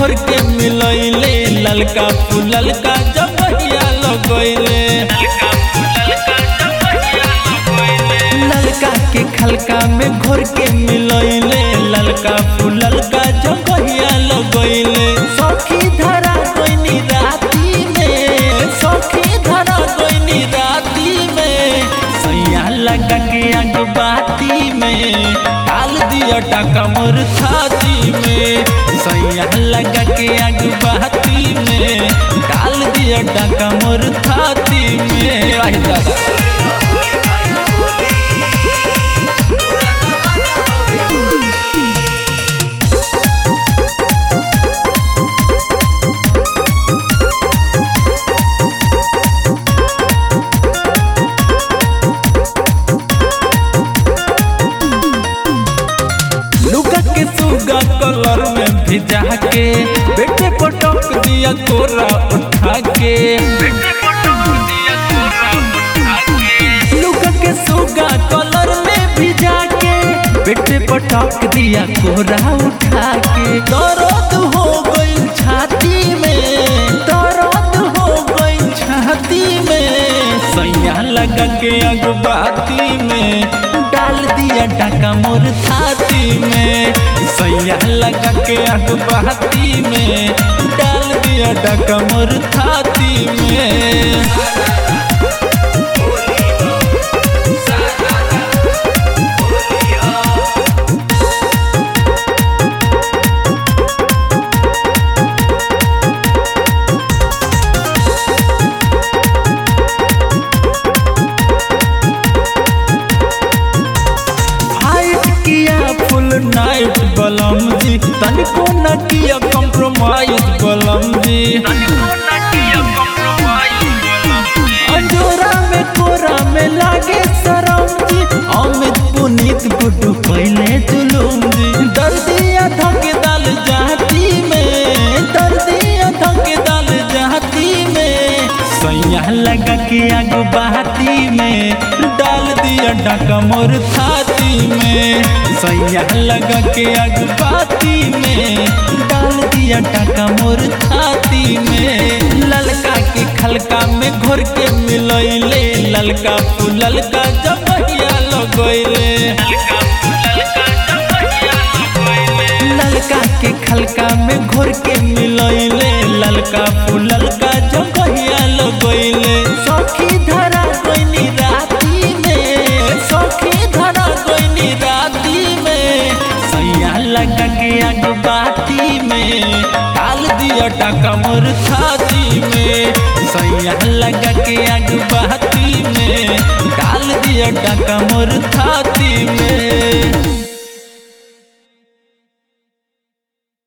घोर के मिलैले ललका फूललका जबहिया लगैले ललका के खलका में घोर के मिलैले ललका फूललका जबहिया लगैले सखी धरा कोइनी राती में सखी धरा कोइनी राती में सैया लगा के आग बाती में डाल दिया टाका मोर छाती में सैया लगा के आग बाती में डाल दिया टाका मोर छाती में आई दादा लुका के सुगा कलर में भिजा के बेटे पटक दिया कोरा उठा के लुका के सुगा कलर में भिजा के बेटे पटक दिया कोरा उठा के दर्द हो गई छाती में दर्द हो गई छाती में सैया लगा के अगबाती में डाल दिया डाका मोर छाती में सैया लगा के अगबाती में डाल दिया डाका मोर छाती में फाइट किया फुल नाइट बलम जी तनिको न किया कॉम्प्रोमाइज बलम जी अंजोरा में कोरा में लागे शरम जी अमित पुनीत गुड्डू पहले जुलूम जी दर्दिया धके दाल जाती में दर्दिया धके दाल जाती में सैया लगा के आग बहाती में डाल दिया डाका मोर छाती में सैया लगा के आग बहाती में डाल दिया डाका मोर छाती में ललका के खलका में घोर के मिलैले ललका फूललका जबहिया लगैले ललका के खलका में घोर के मिलैले ललका फूललका जबहिया लगैले सखी धरा कोइनी राती में सखी धरा कोइनी राती में सैया लगा के आग बाती में डाल दिया टाका मोर छाती में सैया लगा के आग बाती में डाल दिया टाका मोर छाती में